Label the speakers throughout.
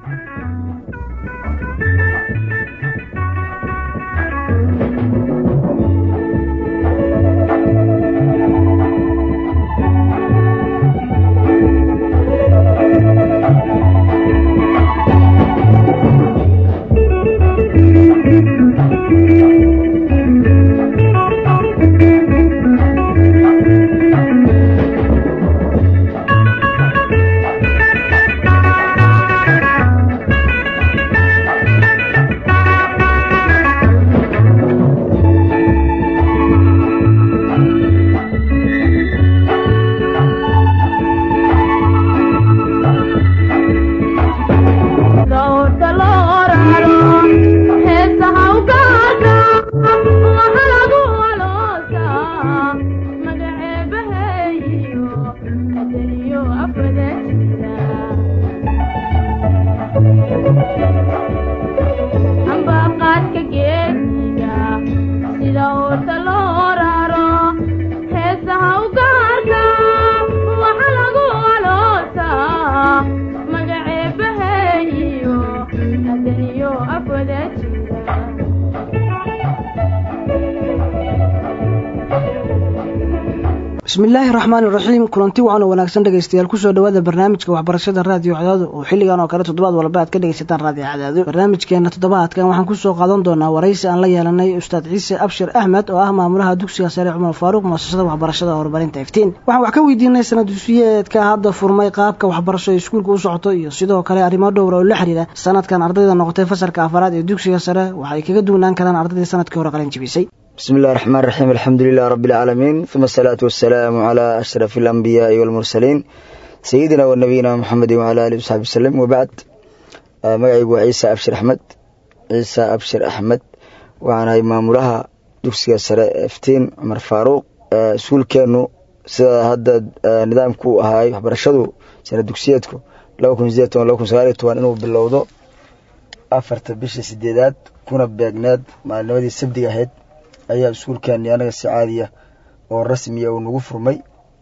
Speaker 1: bismillaahi raxmaani raxiim kulanti wacan oo wanaagsan dhegaystayaal kusoo dhawaada barnaamijka waxbarashada raadiyo cadaado oo xilligan oo kale toddobaad walba aad ka dhegaysataan raadiyo cadaado barnaamijkeena toddobaadkan waxaan kusoo qaadan doonaa waraysi aan la yeelanay ustaad ciise abshir axmed oo ah maamulaha dugsiga sare cumar faaruuq muasasada waxbarashada horumarinta iftiin waxaan wax ka weydiinay sanad dusiyeedka hadda furmay qaabka waxbarasho ee iskuulka u socoto iyo sidoo kale arrimo dhowra oo la xiriira sanadkan ardayda noqotay fasalka afaraad ee dugsiga sare waxay kaga duwanaan karaan ardaydii sanadkii hore qalin jibisay
Speaker 2: bismi illahi raxmaan raxiim alxamdu lilah rabbi alcaalamiin uma asalaatu wasalaamu calaa ashrafi alambiyaai walmursaliin sayidina wa nabiyina muxamedin wacala alihi wasaxbi wasalam wabacd magacaygu waa ciisa abshir axmed ciisa abshir axmed waxaanahay maamulaha dugsiga sare iftiin cumar faaruuq iskuulkeenu sida hadda nidaamku u ahaay waxbarashadu sana dugsiyeedku laba kun sideed toban laba kun sagaal iyo toban inuu bilowdo afarta bisha sideedaad kuna beegneed maalinimadii sabdiga ahayd ayaa iskuulkeeni anaga si caadiya oo rasmiya uu nagu furmay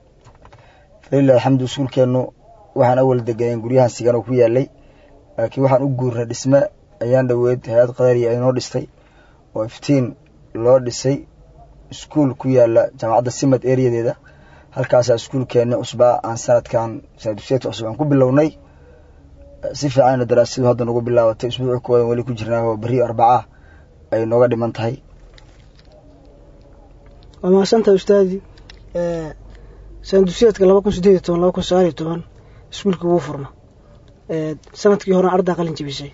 Speaker 2: falilah alxamdu iskuulkeenu waxaan awal deganeen guryahan sigan oo ku yaalay laakiin waxaan u guurnay dhisme ayaan dhoweed hay-ad qadariya inoo dhistay oo iftiin loo dhisay iskuul ku yaala jaamacadda simad ereyadeeda halkaasaa iskuulkeeni cusbaa aan sanadkan sanadusheedka cusub aan ku bilownay si fiicanna daraasadu hadda nagu bilaabatay isbuuci koodan weli ku jirnaa oo berri arbacaa ay nooga dhiman tahay
Speaker 1: waa mahadsantaha ustaadi sanadusyeedka laba kun sideed iyo toban laba kun sagaal iyo toban iskuulkii wuu furma sanadkii horena ardaa qalin jebisay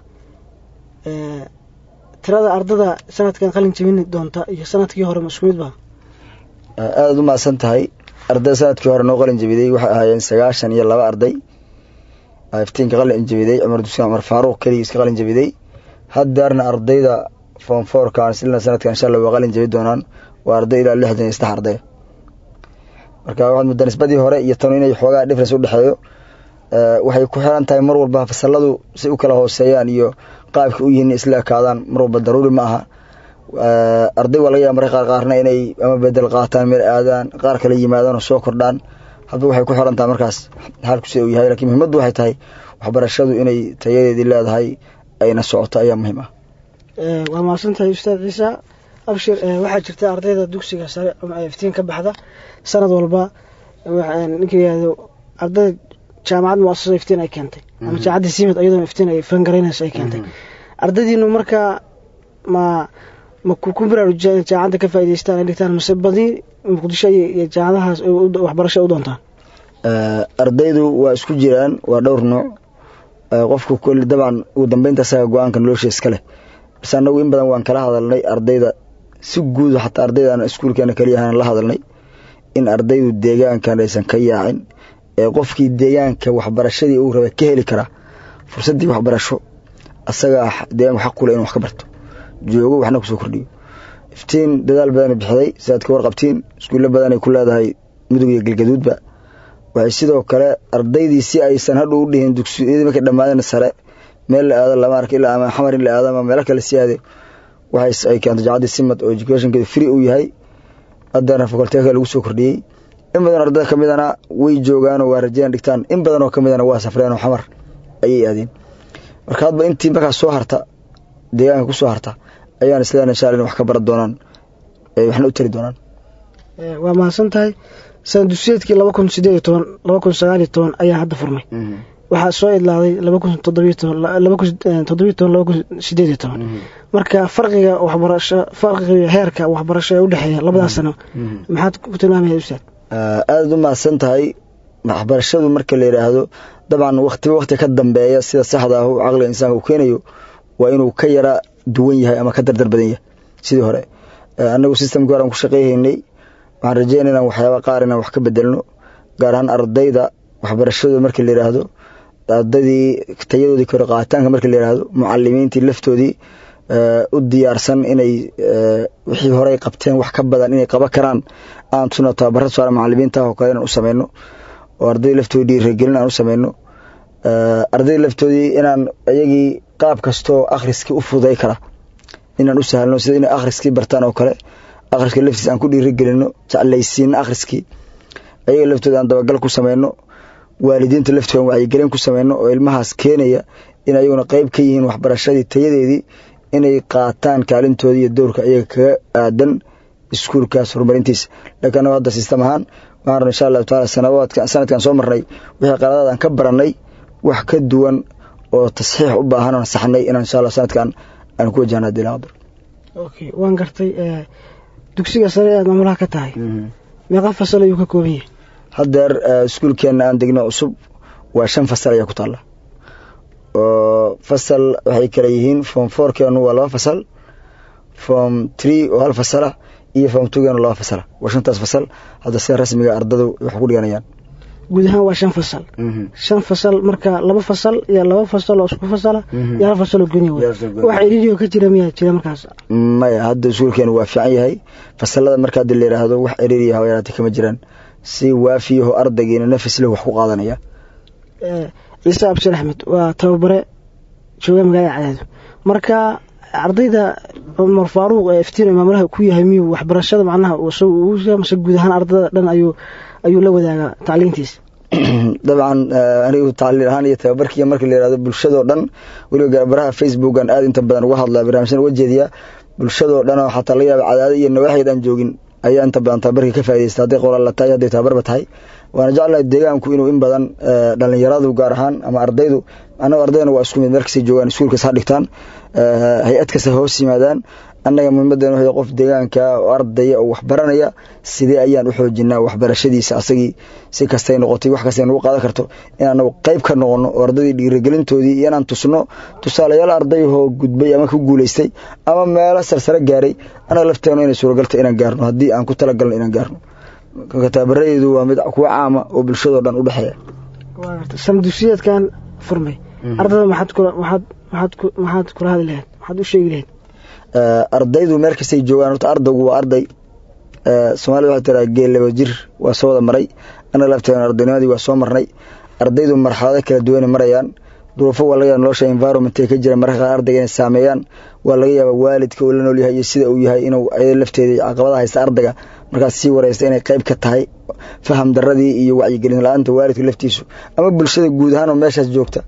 Speaker 1: tirada ardada sanadkan qalin jebin doonta iyo sanadkii hore ma isku mid ba
Speaker 2: aadaad u mahadsan tahay ardada sanadkii hore noo qalin jebiday waxay ahaayeen sagaashan iyo laba arday iftiinka qalin jebiday cumar duskaan cumar faaruuq keligii iska qalin jebiday haddeerna ardayda foomfoorkan silna sanadkan insha allah waa qalin jebi doonaan waa arday ilaa lixdan iyo saddex arday marka waxaad muddaa nisbadii hore iyo tanu inay xoogaa difference udhexeeyo waxay ku xiran tahay mar walba fasaladu si u kala hooseeyaan iyo qaabka u yihiin isla ekaadaan mar walba daruuri ma aha arday waa laga yaaba marka qaar qaarna inay ama bedel qaataan meel aadaan qaar kale yimaadaan oo soo kordhaan hadba waxay ku xiran tahay markaas xaalku sida uu yahay lakiin muhimaddu waxay tahay waxbarashadu inay tayadeedii leedahay ayna socoto ayaa muhiim ah
Speaker 1: waa mahadsan tahay ustaad ciisa abshir waxaa jirta ardayda dugsiga sare iftiin ka baxda sanad walba ninka yihahdo ardayda jaamacad muasasa iftiin ay keentay ama jaamacadda simad iyadoo iftiin ay fangareynayso ay keentay ardaydiinu markaa ma ma ku baraarujiyaan in jaamacadda ka faa'idaystaan ay dhigtaan mase badi muqdisho iyo jaamacadahaas waxbarasho u doontaan
Speaker 2: ardaydu waa isku jiraan waa dhowr nooc qofku koli dabcan ugu dambeynta asaga go-aanka nolosha iska leh base annagu in badan waan kala hadalnay ardayda si guud xataa ardaydan iskuulkeena kaliyahaan la hadalnay in ardaydu deegaankan aysan ka yaacin ee qofkii deegaanka waxbarashadii uu rabay ka heli karaa fursaddii waxbarasho asagaa deegaanku xaq kule inu wax ka barto joogo waxna kusoo kordhiyo iftiin dadaal badanay bixiday sidaad ka warqabtiin iskuulle badanay ku leedahay mudug iyo galgaduudba waxay sidoo kale ardaydii si aysan hadhu u dhihin dugsiyadii markay dhammaadeen sare meel la aado lama arka ilaa ama xamar in la aado ama meelo kale si aade waxay ay keento jacaddii simad oo educationkeedu free uu yahay haddana faculteeka lagu soo kordhiyey in badan ardada ka midana way joogaan oo waa rajeyan dhigtaan in badan oo ka midana waa safreen oo xamar ayay aadeen marka hadba intii markaas soo harta deegaanka ku soo harta ayaan isleena insha alla wax ka baran doonaan waxna u tari doonaan
Speaker 1: waa mahadsan tahay sanadusyeedkii laba kun sideed iyo toban laba kun sagaal iyo toban ayaa hadda furmay waxaa soo idlaaday laba kun toddobiyo toban laba kun toddobiyo toban laba kun sideed iyo toban marka farqiga waxbarasho farqiga heerka waxbarasho ee udhexeeya labadaas sano maxaad ku tilmaamaya ustaad
Speaker 2: aada u mahadsan tahay waxbarashadu marka la yidhaahdo dabcan waktiba wakti ka dambeeya sida saxda ah caqliga insaanka uu keenayo waa inuu ka yara duwan yahay ama ka dardar badan yahay sidii hore annagu systemkii hore aan ku shaqeyhaynay waxaan rajeynay inaan waxyaaba qaar inaan wax ka bedelno gaar ahaan ardayda waxbarashadooda markii la yidhaahdo ardaydii tayadoodii kore qaataanka markii la yidhaahdo mucalimiintii laftoodii u diyaarsan inay wixii horey qabteen wax ka badan inay qaban karaan aan tusno tababara saara macalimiinta oo kale inaan u sameyno oo ardayda laftoodii dhiiragelin aan u sameyno ardayda laftoodii inaan iyagii qaab kastoo akhriskii u fuday kara inaan u sahlno sida inay akhriskii bartaan oo kale akhriska laftiis aan ku dhiirigelino jeclaysiino akhriskii ayaga laftooda aan dabagal ku sameyno waalidiinta laftooda aan wacyigelin ku sameyno oo ilmahaas keenaya in ayaguna qeyb ka yihiin waxbarashadii tayadeedii inay qaataan kaalintooda iyo dowrka iyaga kaga aadan iskuulkaas horumarintiisa laakiin anago hadda sistem ahaan waxaan insha allahu taala sanawaadka sanadkan soo marnay wixii qaladaad aan ka baranay wax ka duwan oo tasxiix u baahan oon saxnay inaan insha allah sanadkan aan ku wajahna hadii la qadar
Speaker 1: okay waan gartay dugsiga sare aad maamulaha ka tahay meeqa fasal ayuu ka kooban yahay
Speaker 2: haddeer iskuulkeenna aan degno cusub waa shan fasal ayaa ku taalla oo fasal waxay kala yihiin form fourkeenu waa laba fasal form tree oo hal fasalah iyo form twogeenu laba fasalah waa shantaas fasal hadda sida rasmiga ardadu wax ku dhiganayaan
Speaker 1: guud ahaan waa shan fasal shan fasal marka laba fasal iyo laba fasal oo isku fasala iyo hal fasal oo gooni wey wax iridio ka jira miyaa jira markaas
Speaker 2: maya hadda iskuulkeenu waa fiican yahay fasalada marka hadda la yidhaahdo wax iriiriya hawa yaraatay kama jiraan si waafiyaho ardaygiina nafis leh wax ku qaadanaya
Speaker 1: ciise abshir axmed waa tababare jooga magaalada cadaado marka ardayda cumar faaruuq ee iftiin maamulaha ku yahay miyuu waxbarashada macnaha mase guud ahaan ardada dhan ayuu ayuu la wadaagaa tacliintiisa
Speaker 2: dabcan anigu tacliin ahaan iyo tababarkiiya marka la yihahdo bulshadoo dhan weliba garbaraha facebookan aada inta badan uga hadlaa barnaamijyada uga jeediya bulshadoo dhan oo xataa laga yaaba cadaado iyo nawaaxid aan joogin ayaa inta badan tababarkii ka faa'idaysta hadday qoraalla tahay hadday tababarba tahay waana jeclahay deegaanku inuu in badan dhalinyaradu gaar ahaan ama ardaydu annago ardaydana waa isku mid markasay joogaan iskuulkas ha dhigtaan hay-ad kasta hoos yimaadaan annaga muhiimadeena waxay qof deegaanka oo ardaya oo waxbaranaya sidee ayaan u xoojinaa waxbarashadiisa asagii si kastay noqotay wax kastay nagu qaadan karto in anagu qayb ka noqono oo ardaydii dhiirigelintoodii iyo inaan tusno tusaalayaal ardayahoo gudbay ama ku guulaystay ama meelo sarsare gaaray annaga lafteenu inay suuragalta inaan gaarno haddii aan ku talagalno inaan gaarno tababaradeydu waa mid kuwa caama oo bulshadoo dhan u dhexeeya
Speaker 1: sanadusiyadkan furmay ardada maxaad kula maxaad maxaad ku maxaad kula hadli lahayd maxaad u sheegi lahayd
Speaker 2: ardaydu meel kastay joogaan horta ardaygu waa arday soomaalida waxay tiraa geel laba jir waa soo wada maray annaga lafteena ardaynimadii waa soo marnay ardaydu marxalado kala duwanay marayaan duruufo waa laga yaaba nolosha environmentay ka jira mararka qaar ardayga inay saameeyaan waa laga yaabaa waalidka uu la nool yahay iyo sida uu yahay inuu ayada lafteedii caqabada haysta ardayga markaas sii wareysta inay qayb ka tahay faham daradii iyo wacyigelin la-aanta waalidka laftiisu ama bulshada guud ahaan oo meeshaas joogta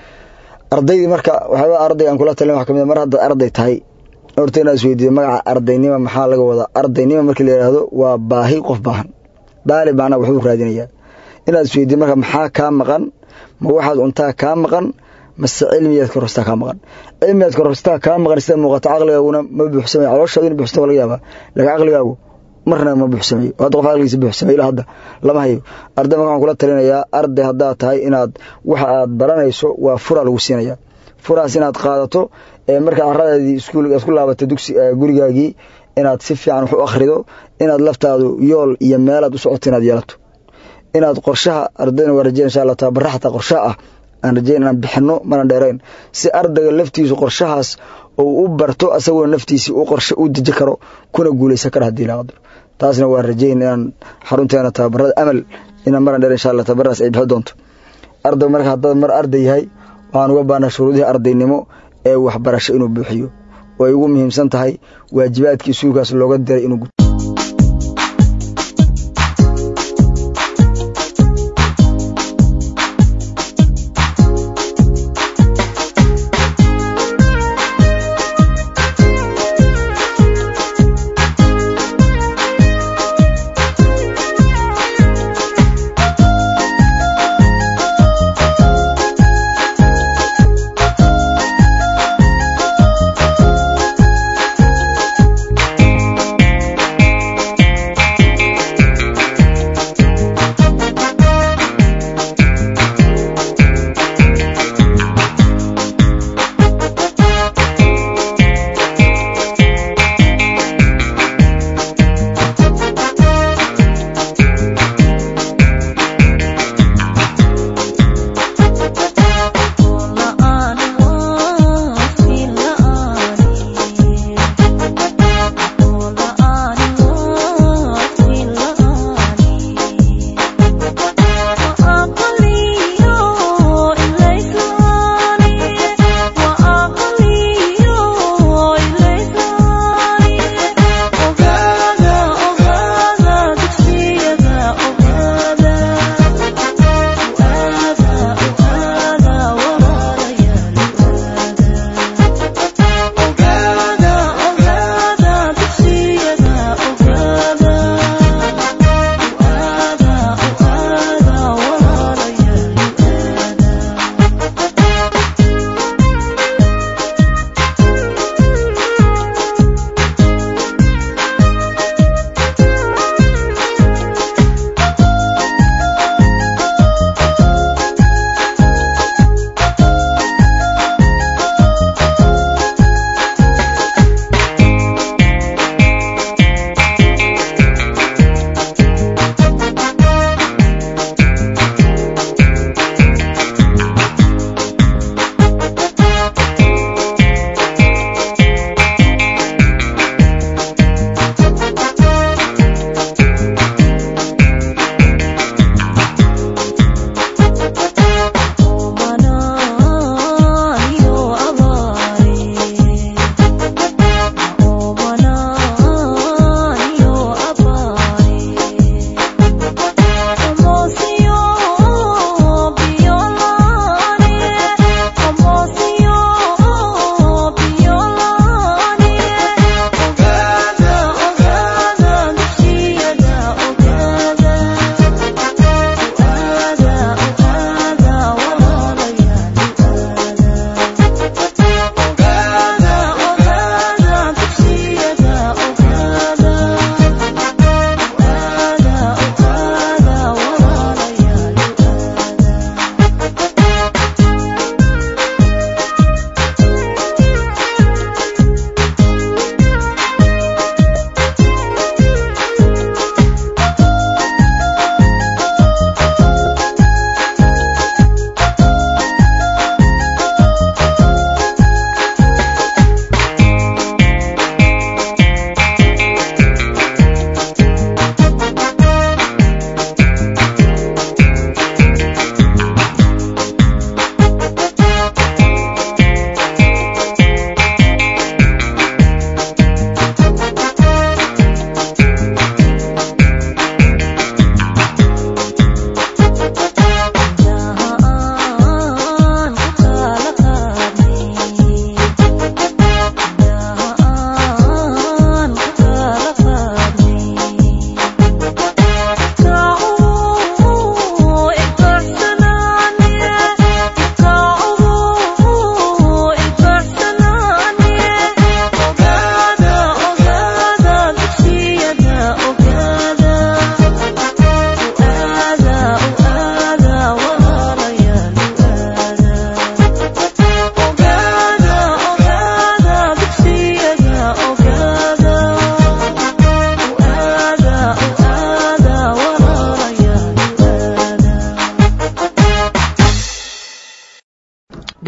Speaker 2: ardaydii marka waxyaaba ardayga aan kula talin waxa kamid mar haddaad arday tahay horta inaad isweydiido magaca ardaynima maxaa laga wadaa ardaynima markii la yidhaahdo waa baahi qof baahan daalib macnaa waxbuu raadinayaa inaad isweydiido marka maxaa kaa maqan ma waxaad cuntaa kaa maqan mase cilmiyaad korostaa kaa maqan cilmiyaad korostaa kaa maqan sida muuqato caqligaaguna ma buuxsamay calooshaadu in buuxsata laga yaabaa laakiin caqligaagu marna ma buuxsamayo hadda qof caqligiisa buuxsamay ilaa hadda lama hayo arday marka waxaan kula talinayaa arday haddaad tahay inaad waxa aad baranayso waa furaa lagu siinaya furaas inaad qaadato ee markaa caradeedii iskuul aad ku laabatay dugsi gurigaagii inaad si fiican wax u akhrido inaad laftaadu yool iyo meelaad u socoto inaad yeelato inaad qorshaha ardayna waa rajeyn insha allah tababara xataa qorshaha ah aan rajeyn inaan bixino mana dheerayn si ardayga laftiisu qorshahaas uu u barto asagoo naftiisii u qorshe u deji karo kuna guulaysan kara hadii la qadaro taasna waa rajeyn inaan xarunteena tababarada amal inaan maran dheer insha allah tababaradaas ay bixi doonto arday marka haddaad mar arday yahay waxaan uga baanaa shuruudihii ardaynimo ee waxbarasho inuu buuxiyo oo ay ugu muhiimsan tahay waajibaadkii iskuulkaas looga diray inuu guto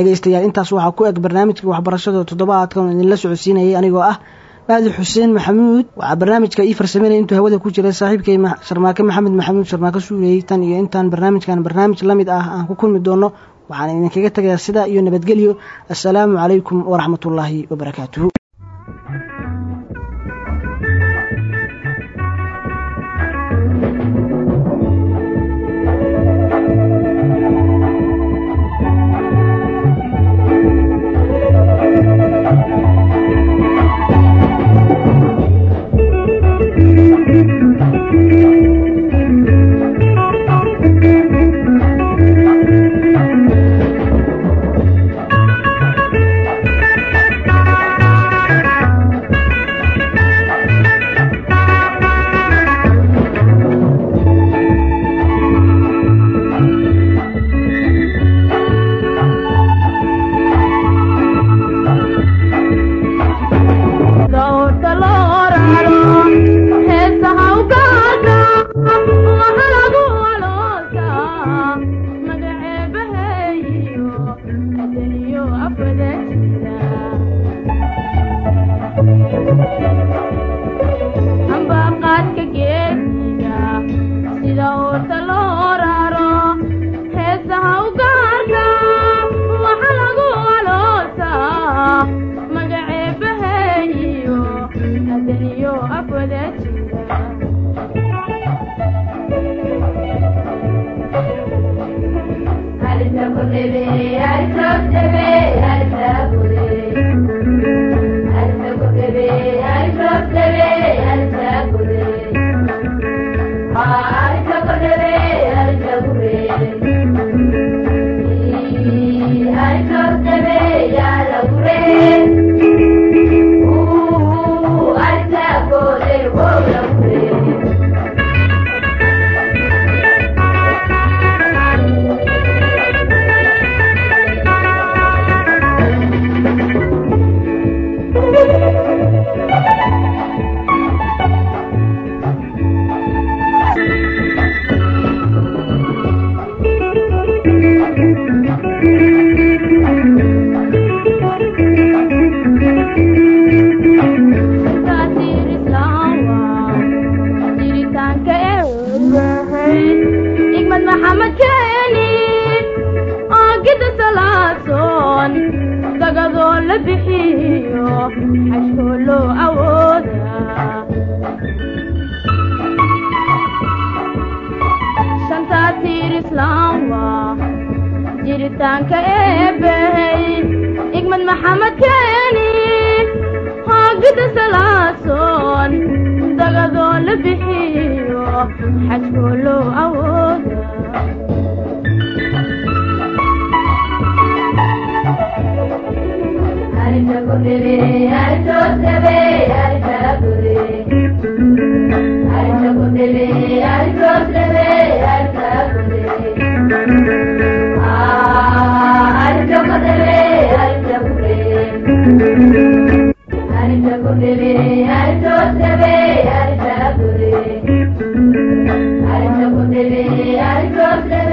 Speaker 1: dhegaystayaal intaas waxaa ku eg barnaamijka waxbarashada toddobaadkan idinla socodsiinayay anigoo ah maadi xuseen maxamuud waxaa barnaamijka ii farsameynaya intuu hawada ku jiray saaxiibkay sharmaake maxamed maxamuud sharmaake suureeyey tan iyo intaan barnaamijkan barnaamij la mid ah aan ku kulmi doono waxaan idinkaga tegayaa sidaa iyo nabadgelyo assalaamu calaykum waraxmatullaahi wabarakaatuhu
Speaker 3: jiritaanka eebbahey igmad maxamed keeni hoogida salaasoon dagadoo la bixiyo xajkoo loo awooda
Speaker 4: Thank you.